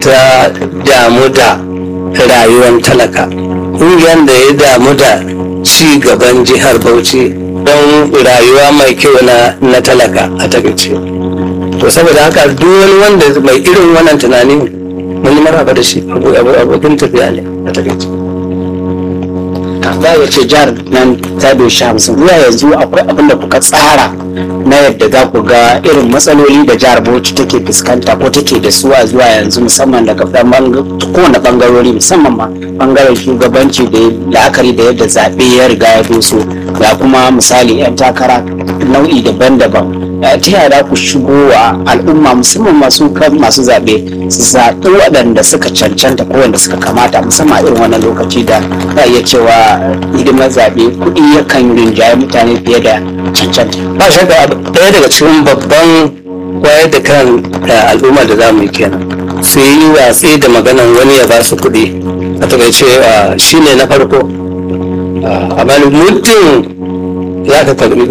ta damu da rayuwar talaka ƙungiyar da ya damu da ci gaban jihar bauchi don rayuwa mai kyau na, na talaka a takaice to saboda haka duk wani wanda mai irin wannan tunani mun yi maraba da shi abokin tafiya ne a takaice za a ce jihar nan ta doshi hamsin zuwa yanzu akwai abin da kuka tsara na yadda za ku ga irin matsaloli da jihar bauchi take fuskanta ko take da su a zuwa yanzu musamman daga kowane bangarori musamman ma bangaren shugabanci da la'akari da yadda zaɓe ya riga ya doso ga kuma misali 'yan takara nau'i daban-daban ta yaya ku shigo wa al'umma musamman masu kan masu zaɓe su zaɓi waɗanda suka cancanta ko wanda suka kamata musamman a irin wannan lokaci da za iya cewa hidimar zaɓe kuɗi yakan rinjaye mutane fiye da cancanta. ba shakka ɗaya daga cikin babban wayar da kan al'umma da za mu yi kenan su yi watsi da maganan wani ya ba su kuɗi a takaice shi ne na farko amma muddin za ka karbi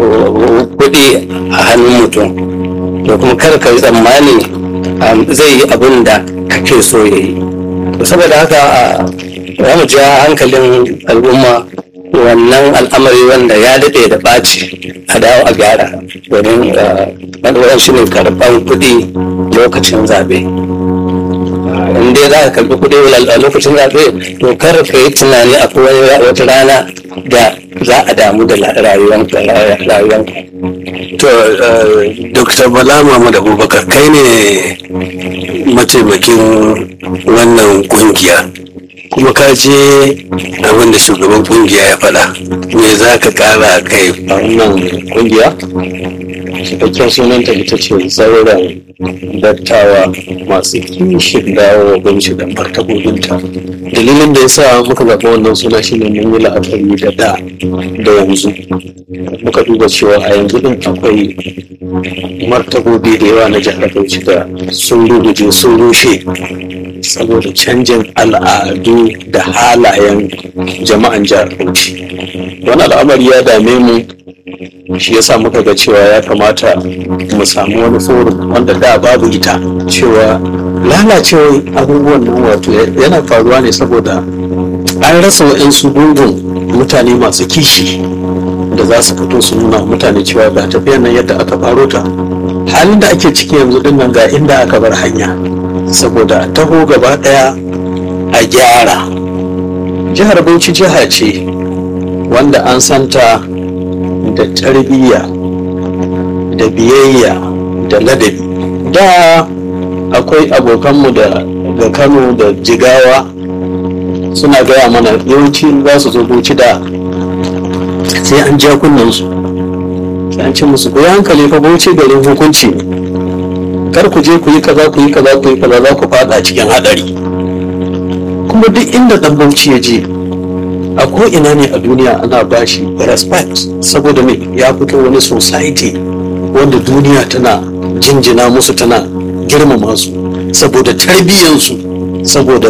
kuɗi a hannun mutum to kuma kar ka yi tsammani zai yi abin da kake so ya yi saboda haka za mu ja hankalin al'umma wannan al'amari wanda ya daɗe da ɓaci a dawo a gyara domin maɗauran shi ne karɓan kuɗi lokacin zaɓe in dai za ka karɓi kuɗi a lokacin zaɓe to kar ka yi tunani a wata rana da za a damu da rayuwanka to dr bala mahmud abubakar kai ne mataimakin wannan kungiya kuma ka je abin da shugaban kungiya ya faɗa me za ka kara kai a wannan kungiya cikakken sunanta ita ce zauren dattawa masu kishin dawo binci da martabobinta dalilin da ya sa muka zaɓi wannan suna shine mun yi la'akari da da da yanzu muka duba cewa a yanzu din akwai martabobi da yawa na jihar bauchi da sun ruguje sun rushe saboda canjin al'adu da halayen jama'an jihar bauchi wani al'amari ya dame mu shi yasa muka ga cewa ya kamata mu samu wani forum wanda da babu ita cewa lalacewar abubuwan nan wato yana faruwa ne saboda an rasa wa'yansu gungun mutane masu kishi da za su fito su nuna mutane cewa ga tafiyar nan yadda aka faro ta halin da ake ciki yanzu din nan ga inda aka bar hanya saboda a taho gaba daya a gyara jihar bauchi jiha ce wanda an santa da tarbiyya da biyayya da ladabi da akwai abokanmu da ga kano da jigawa suna gaya mana yawanci za su zo bauchi da sai an ja kunnansu sai an ce musu ku yi hankali fa bauchi garin hukunci kar ku je ku yi kaza ku yi kaza ku yi kaza za ku fada cikin hadari kuma duk inda dan bauchi ya je a ko ina ne a duniya ana bashi respect saboda me ya fito wani society wanda duniya tana jinjina musu tana girmama su saboda tarbiyyansu saboda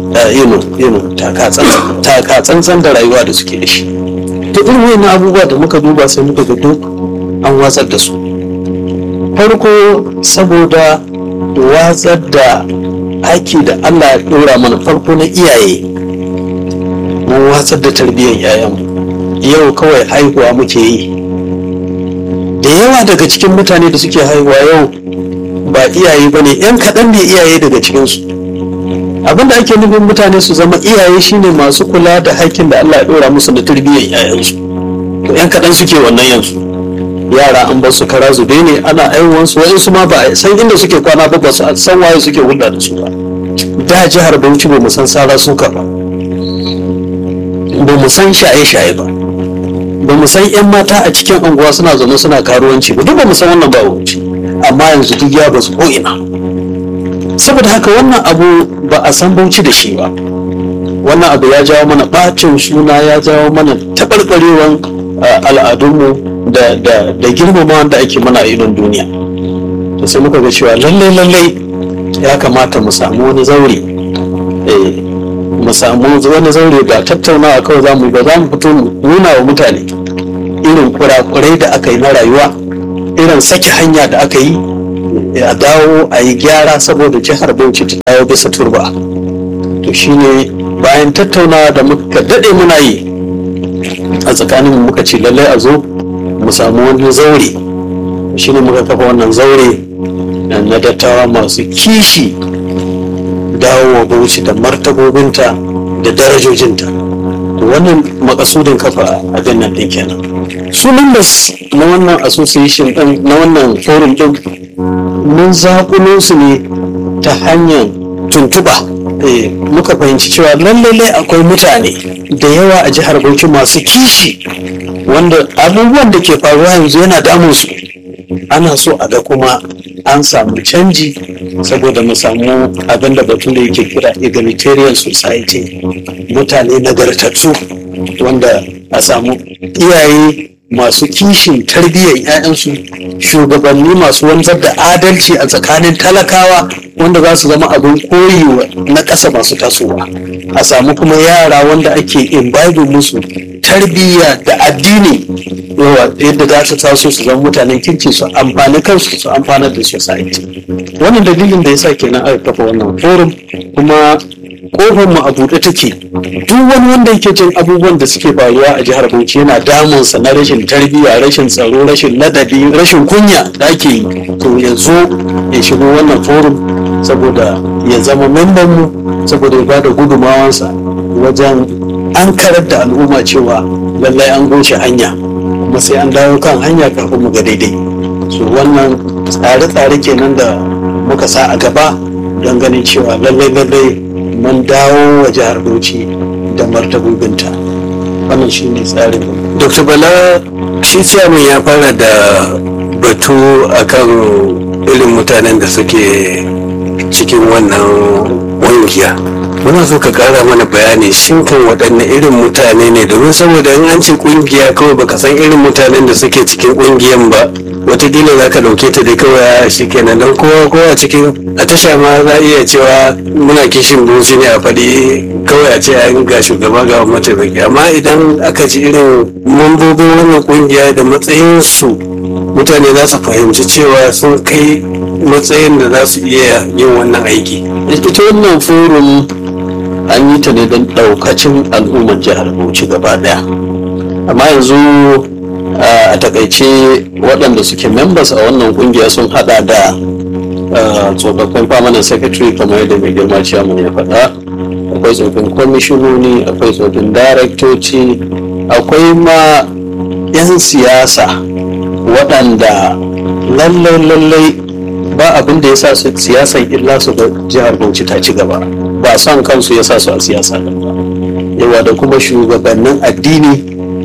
taka tsantsan da rayuwa da suke da shi to irin wani abubuwa da muka duba sai muka ga duk an watsar da su farko saboda watsar da aiki da allah ya ɗora mana farko na iyaye mun watsar da tarbiyyar yayanmu yau kawai haihuwa muke yi da yawa daga cikin mutane da suke haihuwa yau ba iyaye ba ne yan kaɗan ne iyaye daga cikinsu abinda ake nufin mutane su zama iyaye shine masu kula da haƙƙin da Allah ya ɗora musu da tarbiyyar yayansu to yan kaɗan suke wannan yanzu yara an bar su kara zube ne ana aiwansu wa'insu ma ba a san inda suke kwana ba ba su san waye suke hulɗa da su ba da jihar Bauchi ba mu san sara suka ba ba mu san shaye-shaye ba ba mu san 'yan mata a cikin unguwa suna zaune suna karuwanci ba duk ba mu san wannan ba wuce amma yanzu duk ya basu ko ina saboda haka wannan abu ba a san bauchi da shi ba wannan abu ya jawo mana bacin suna ya jawo mana taɓarɓarewan al'adunmu da da da girmama da ake mana a idon duniya to sai muka ga cewa lallai lallai ya kamata mu samu wani zaure eh mu samu wani zaure ba tattaunawa kawai za mu ba za mu fito mu nuna wa mutane irin kurakurai da aka yi na rayuwa irin sake hanya da aka yi a dawo a yi gyara saboda jihar bauchi ta dawo bisa turba to shine bayan tattaunawa da muka daɗe muna yi a tsakanin muka ce lallai a zo mu samu wani zaure shine muka kafa wannan zaure na dattawa masu kishi dawowa bauchi da martabobinta da darajojinta to wannan makasudin kafa abin nan din kenan su members na wannan association din na wannan forum din mun zaƙulo su ne ta hanyar tuntuba Eh, muka fahimci cewa lallai akwai mutane da yawa a jihar bauchi masu kishi wanda abubuwan da ke faruwa yanzu yana damun su ana so a ga kuma an samu canji saboda mu samu abin da bature yake kira egalitarian society mutane nagartattu wanda a samu iyaye masu kishin tarbiyyar 'ya'yansu shugabanni masu wanzar da adalci a tsakanin talakawa wanda za su zama abin koyi na ƙasa masu tasowa a samu kuma yara wanda ake imbibing musu tarbiyya da addini yawa yadda za su taso su zama mutanen kirki su amfani kansu su amfanar da society wannan dalilin da yasa kenan aka kafa wannan forum kuma kofar mu a buɗe take duk wani wanda yake jin abubuwan da suke faruwa a jihar Bauchi yana damunsa na rashin tarbiyya rashin tsaro rashin ladabi rashin kunya da ake yi to ya zo ya shigo wannan forum saboda ya zama memban mu saboda ya bada gudumawansa wajen an karar da al'umma cewa lallai an goshe hanya kuma sai an dawo kan hanya kafin mu ga daidai so wannan tsare-tsare kenan da muka sa a gaba don ganin cewa lallai lallai mun dawo wa jihar Bauchi da martabobinta wannan shi ne tsarin dr bala shi ciyaman ya fara da batu akan irin mutanen da suke cikin wannan ƙungiya muna so ka kara mana bayani shin kan waɗanne irin mutane ne domin saboda in an ce ƙungiya kawai baka san irin mutanen da suke cikin ƙungiyan ba watakila za ka ɗauke ta da kawai shi kenan don kowa kowa cikin a tasha ma za a iya cewa muna kishin buci ne a faɗi kawai a ce an ga shugaba ga mataimaki amma idan aka ji irin mambobin wannan ƙungiya da matsayinsu mutane za su fahimci cewa sun kai matsayin da za su iya yin wannan aiki ita wannan forum an yi ta ne don ɗaukacin al'ummar jihar bauchi gaba ɗaya amma yanzu a takaice waɗanda suke members a wannan ƙungiya sun hada da tsofaffin permanent secretary kamar yadda mai girma ciyaman ya faɗa akwai tsofin kwamishinoni akwai tsofin daraktoci akwai ma 'yan siyasa waɗanda lallai lallai ba abin da ya sa su siyasan illa su ga jihar bauchi ta ci gaba ba son kansu ya sa su a siyasa ba yawa da kuma shugabannin addini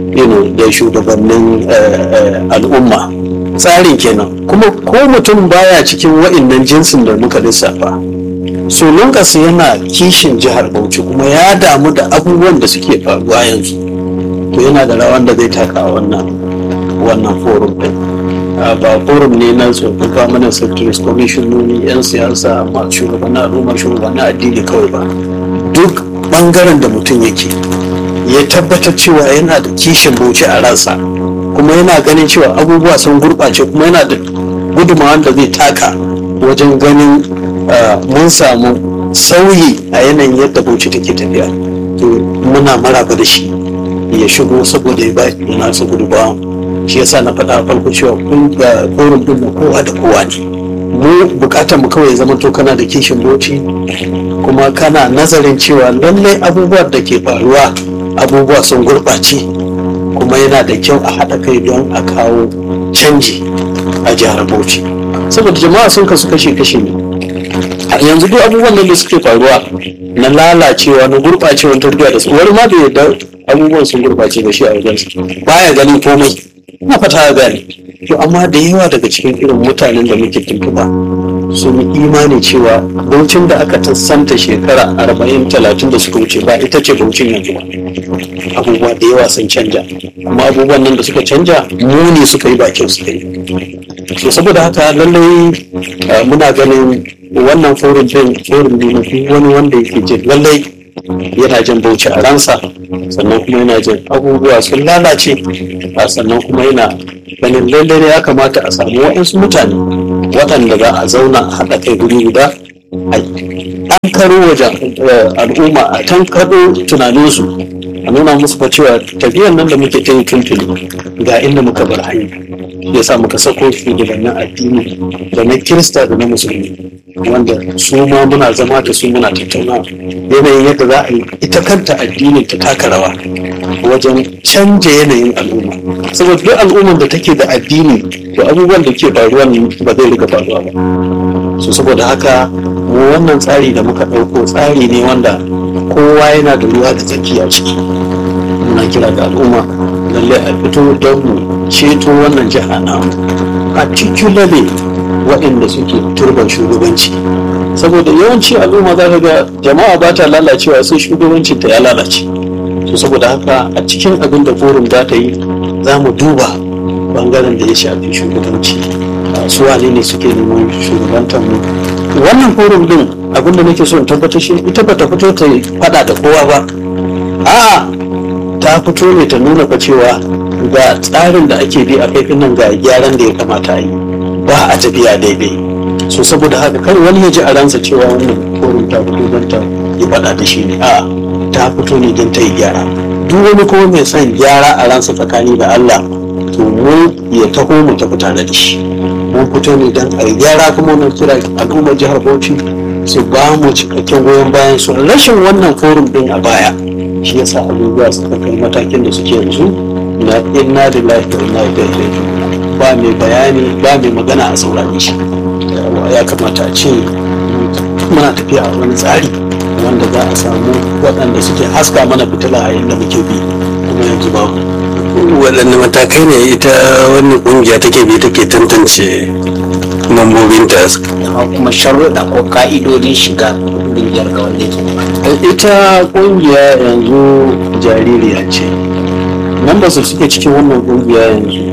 da shugabannin al'umma tsarin kenan kuma ko mutum baya cikin wa'innan jinsin da muka lissafa so lunkas yana kishin jihar bauchi kuma ya damu da abubuwan da suke faruwa yanzu to yana da rawan da zai taka a wannan wannan forum din ba forum ne na tsofaffin permanent secretaries commissiononi yan siyasa masu shugabannin al'umma shugabannin addini kawai ba duk bangaren da mutum yake ya tabbatar cewa yana da kishin bauchi a ransa kuma yana ganin cewa abubuwa sun gurɓace kuma yana da gudunmawa da zai taka wajen ganin mun samu sauyi a yanayin yadda bauchi take tafiya to muna maraba da shi ya shigo saboda ya ba nasa gudunmawa shi yasa na faɗa farko cewa kun ga forum din na kowa da kowa ne mu bukatar mu kawai zama to kana da kishin bauchi kuma kana nazarin cewa lallai abubuwan da ke faruwa abubuwa sun gurɓace kuma yana da kyau a haɗa kai don a kawo canji a jihar bauchi saboda jama'a sun kasu kashe-kashe ne yanzu duk abubuwan nan da suke faruwa na lalacewa na gurɓacewar tarbiyya da su wani ma bai yarda abubuwan sun gurɓace da shi a wajensa baya ganin komai na fata ya gane to amma da yawa daga cikin irin mutanen da muke tuntuba sun yi imani cewa baucin da aka santa shekara arba'in talatin da suka wuce ba ita ce baucin yanzu ba abubuwa da yawa sun canja amma abubuwan nan da suka canja muni suka yi bakin suka yi to saboda haka lallai muna ganin wannan forum din forum ne na duk wani wanda yake jin lallai yana jin bauchi a ransa sannan kuma yana jin abubuwa sun lalace sannan kuma yana ganin lallai ya kamata a samu waɗansu mutane waɗanda za a zauna a haɗa kai guri guda an karo wajen al'umma a tankado tunaninsu a nuna musu fa cewa tafiyar nan da muke ta yi tuntuni ga inda muka bar hanya ya sa muka sako shugabannin addini da na kirista da na musulmi wanda su ma muna zama da su muna tattauna yanayin yadda za a yi ita kanta addinin ta taka rawa wajen canja yanayin al'umma saboda duk al'ummar da take da addini to abubuwan da ke faruwa ba zai riga faruwa ba so saboda haka mu wannan tsari da muka ɗauko tsari ne wanda kowa yana da ruwa da tsaki a ciki muna kira ga al'umma lalle a fito don mu ceto wannan jiha namu particularly waɗanda suke turban shugabanci saboda yawanci al'umma za ka ga jama'a ba ta lalacewa sai shugabancin ta ya lalace so saboda haka a cikin abin da forum za ta yi za mu duba bangaren da ya shafi shugabanci su wane ne suke neman shugabantar mu wannan forum din abin da nake so in tabbatar shi ita ba ta fito ta fada da kowa ba a'a ta fito ne ta nuna fa cewa ga tsarin da ake bi a kaifin nan ga gyaran da ya kamata a yi ba a tafiya daidai so saboda haka kar wani ya ji a ransa cewa wannan forum ta fito don ta yi fada da shi ne a ta fito ne don ta yi gyara duk wani kuma mai son gyara a ransa tsakani da Allah to mu ya taho mu tafi tare da shi mun fito ne don a yi gyara kuma mun kira al'ummar jihar Bauchi su ba mu cikakken goyon bayan su rashin wannan forum din a baya shi yasa abubuwa suka kai matakin da suke yanzu na inna lillahi wa inna ilaihi raji'un ba mai bayani ba mai magana a saurare shi ya kamata a ce muna tafiya a wani tsari wanda za a samu waɗanda suke haska mana fitila a inda muke bi kuma yanzu babu waɗanne matakai ne ita wannan ƙungiya take bi take tantance mambobinta kuma sharuɗa ko ka'idodin shiga ƙungiyar ga wanda yake ita ƙungiya yanzu jaririya ce members da suke cikin wannan ƙungiya yanzu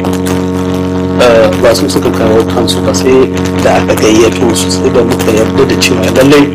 ba su suka kawo kansu ba sai da aka gayyato su sai da muka yarda da cewa lallai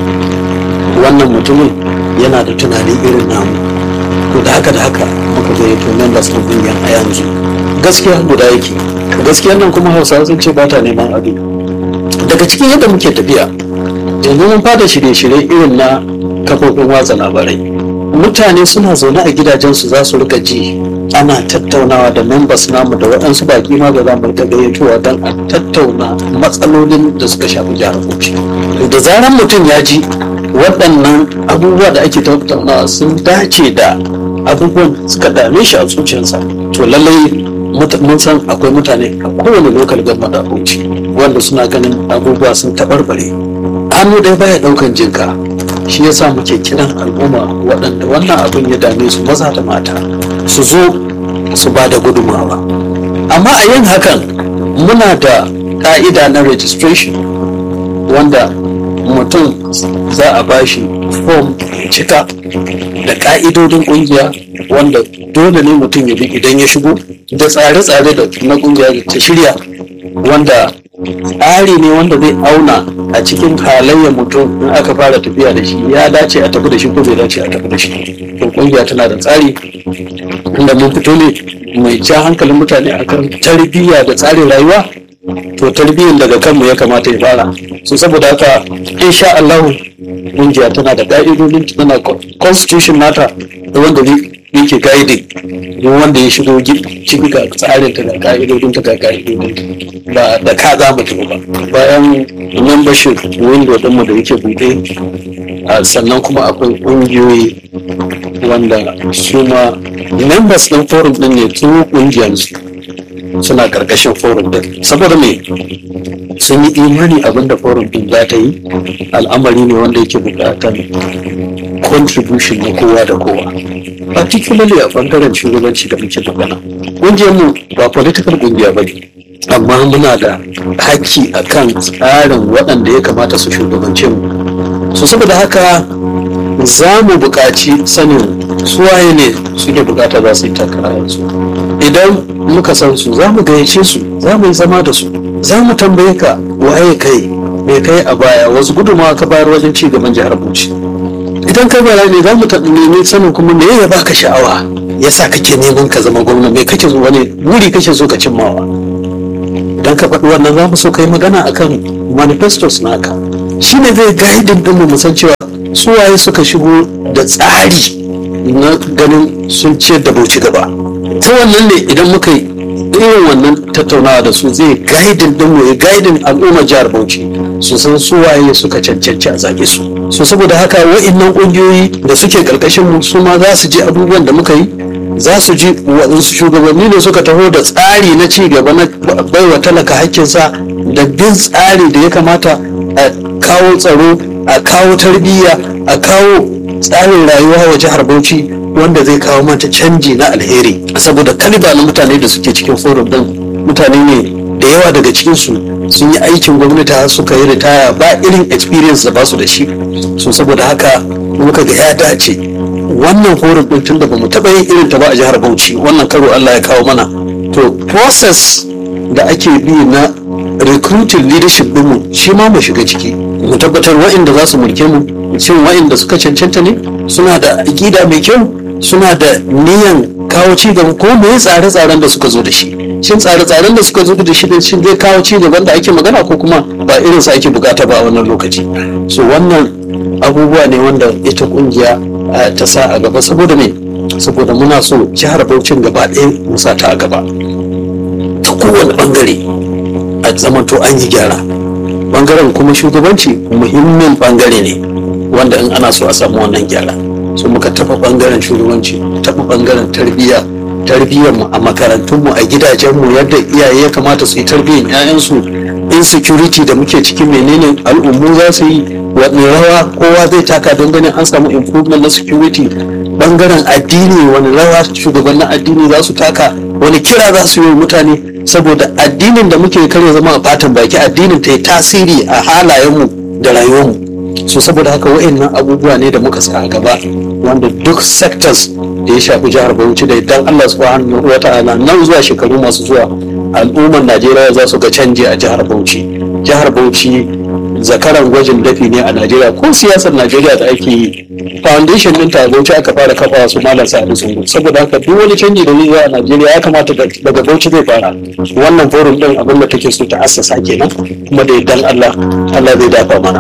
wannan mutumin yana da tunani irin namu to da haka da haka muka gayyato members na ƙungiyar a yanzu gaskiya guda yake gaskiyar nan kuma hausawa sun ce ba ta neman ado daga cikin yadda muke tafiya yanzu mun fada shirye-shirye irin na kafofin watsa labarai mutane suna zaune a gidajensu za su rika ji ana tattaunawa da members namu da waɗansu baƙi ma da zamu ta gayyatowa don a tattauna matsalolin da suka shafi jihar Bauchi da zaran mutum ya ji waɗannan abubuwa da ake tattaunawa sun dace da abubuwan suka dame shi a zuciyarsa to lallai mun san akwai mutane a kowane lokal gama da Bauchi wanda suna ganin abubuwa sun taɓarɓare hannu ɗaya baya ɗaukan jinka shi yasa muke kiran al'umma waɗanda wannan abin ya dame su maza da mata su zo su ba da gudunmawa amma a yin hakan muna da ƙa'ida na registration wanda mutum za a bashi form cika da ƙa'idodin ƙungiya wanda dole ne mutum ya bi idan ya shigo da tsare-tsare da na ƙungiya ta shirya wanda tsari ne wanda zai auna a cikin halayyar mutum in aka fara tafiya da shi ya dace a tafi da shi ko bai dace a tafi da shi to kungiya tana da tsari inda mun fito ne mai ja hankalin mutane akan tarbiyya da tsarin rayuwa to tarbiyyar daga kanmu ya kamata ya fara so saboda haka insha Allah kungiya tana da ka'idodin tana constitution nata da wanda yake guiding don wanda ya shigo ciki ga tsarin ta ga ka'idodin ta ga ka'idodin ba da ka za mu tafi ba bayan membership window ɗinmu da yake buɗe sannan kuma akwai ƙungiyoyi wanda su ma members ɗin forum ɗin ne tun ƙungiyarsu suna ƙarƙashin forum ɗin saboda me sun yi imani abinda forum ɗin za ta yi al'amari ne wanda yake buƙatar contribution na kowa da kowa particularly a bangaren shugabanci da muke magana mu ba political ƙungiya ba ne amma muna da haƙƙi a kan tsarin waɗanda ya kamata su shugabance mu so saboda haka za mu buƙaci sanin suwaye ne suke buƙata za su yi takara yanzu idan muka san su za mu gayyace su za mu yi zama da su za mu tambaye ka waye kai me kai a baya wasu gudunmawa ka bayar wajen ci gaban jihar Bauchi idan kai bayani za mu nemi sanin kuma me ya baka sha'awa yasa kake neman ka zama gwamna me kake so wani wuri kake so ka cimmawa idan ka faɗi wannan za mu so kai magana akan manifestos naka shi ne zai gaidin ɗin mu san cewa su waye suka shigo da tsari na ganin sun ciyar da bauchi gaba ta wannan ne idan muka yi irin wannan tattaunawa da su zai gaidin ɗin mu ya gaidin al'ummar jihar bauchi su san su waye suka cancanci a zaɓe su so saboda haka wa'innan ƙungiyoyi da suke ƙarƙashin mu su ma za su je abubuwan da muka yi za su ji waɗansu shugabanni ne suka taho da tsari na ci gaba na baiwa talaka hakkinsa da bin tsari da ya kamata a kawo tsaro a kawo tarbiyya a kawo tsarin rayuwa wa jihar bauchi wanda zai kawo mata canji na alheri saboda kaliba na mutane da suke cikin forum din mutane ne da yawa daga cikinsu sun yi aikin gwamnati har suka yi ritaya ba irin experience da basu da shi so saboda haka muka ga ya dace wannan forum din tun da bamu taɓa yin irin ta ba a jihar bauchi wannan karo allah ya kawo mana to process da ake bi na recruiting leadership ɗinmu shi ma mu shiga ciki mu tabbatar wa'inda za su mulke mu shin wa'inda suka cancanta ne suna da aƙida mai kyau suna da niyan kawo ci gaba ko me tsare-tsaren da suka zo da shi shin tsare-tsaren da suka zo da shi din shin zai kawo ci gaban da ake magana ko kuma ba irin sa ake bukata ba a wannan lokaci so wannan abubuwa ne wanda ita kungiya eh, ta sa a gaba saboda me saboda muna so jihar Bauchin gaba ɗaya mu sa ta a gaba ta kowane bangare a zamanto an yi gyara bangaren kuma shugabanci muhimmin bangare ne wanda in ana so a samu wannan gyara so muka taɓa bangaren shugabanci taɓa bangaren tarbiyya tarbiyyarmu a makarantunmu a gidajenmu yadda iyaye ya kamata su yi tarbiyyar 'ya'yansu insecurity da muke ciki menene al'ummu za su yi wani rawa kowa zai taka don ganin an samu improvement na security bangaren addini wani rawa shugabannin addini za su taka wani kira za su yi wa mutane saboda addinin da muke kare zama a fatan baki addinin ta yi tasiri a halayenmu da rayuwarmu so saboda haka wa'annan abubuwa ne da muka sa a gaba wanda duk sectors da ya shafi jihar Bauchi da idan Allah subhanahu wa ta'ala nan zuwa shekaru masu zuwa al'ummar Najeriya za su ga canji a jihar Bauchi jihar Bauchi zakaran gwajin dafi ne a Najeriya ko siyasar Najeriya da ake yi foundation din ta Bauchi aka fara kafa su malam Sa'adu Sungu saboda haka duk wani canji da zai zo a Najeriya ya kamata daga Bauchi zai fara wannan forum din abin da take so ta assasa kenan kuma da idan Allah Allah zai dafa mana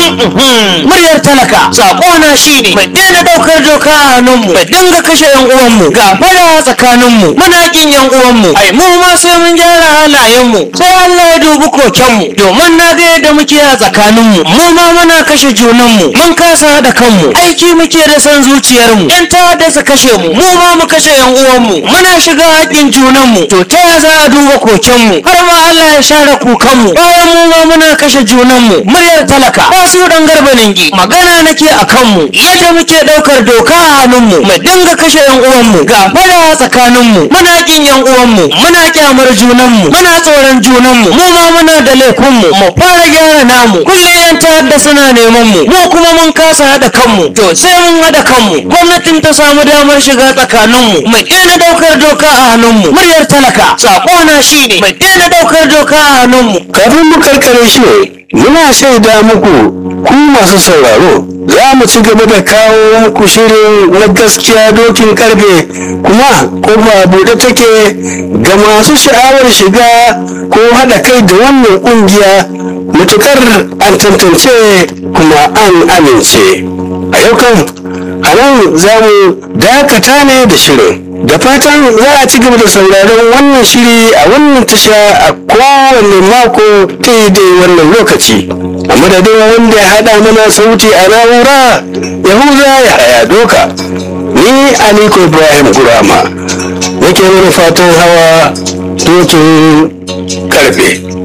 muryar talaka sakona shine mu daina daukar doka a hannunmu mu dinga kashe yan uwanmu ga fada tsakaninmu muna kin yan uwanmu ai mu ma sai mun gyara halayenmu sai Allah ya dubi kokenmu domin na ga yadda muke a tsakaninmu mu ma muna kashe junanmu mun kasa haɗa kanmu aiki muke da san zuciyarmu yan ta'adda su kashe mu mu ma mu kashe yan uwanmu muna shiga haƙƙin junanmu to ta ya za a duba kokenmu har ma Allah ya share kukanmu bayan mu ma muna kashe junanmu muryar talaka ba su dan garba ningi magana nake a kanmu yadda muke ɗaukar doka a hannunmu mu dinga kashe yan uwanmu ga fada a tsakaninmu muna kin yan uwanmu muna kyamar junanmu muna tsoron junanmu mu ma muna da laifinmu mu fara gyara namu kullum yan ta'adda suna neman mu mu kuma mun kasa haɗa kanmu to sai mun haɗa kanmu gwamnatin ta samu damar shiga tsakaninmu mu daina ɗaukar doka a hannunmu muryar talaka saƙona shine mu daina ɗaukar doka a hannunmu kafin mu karkare shi muna shaida muku ku masu sauraro za mu ci gaba da kawo muku shirin na gaskiya dokin karfe kuma kofa buɗe take ga masu sha'awar shiga ko haɗa kai da wannan ƙungiya mutukar an tantance kuma an amince a yau kan a nan za mu dakata ne da shirin da fatan za a ci gaba da sauraron wannan shiri a wannan tasha a kowane mako daidai wannan lokaci a madadin wanda ya haɗa mana sauti a na'ura yahuza ya haya doka ni aliko ibrahim gurama nake mana fatan hawa dokin karfe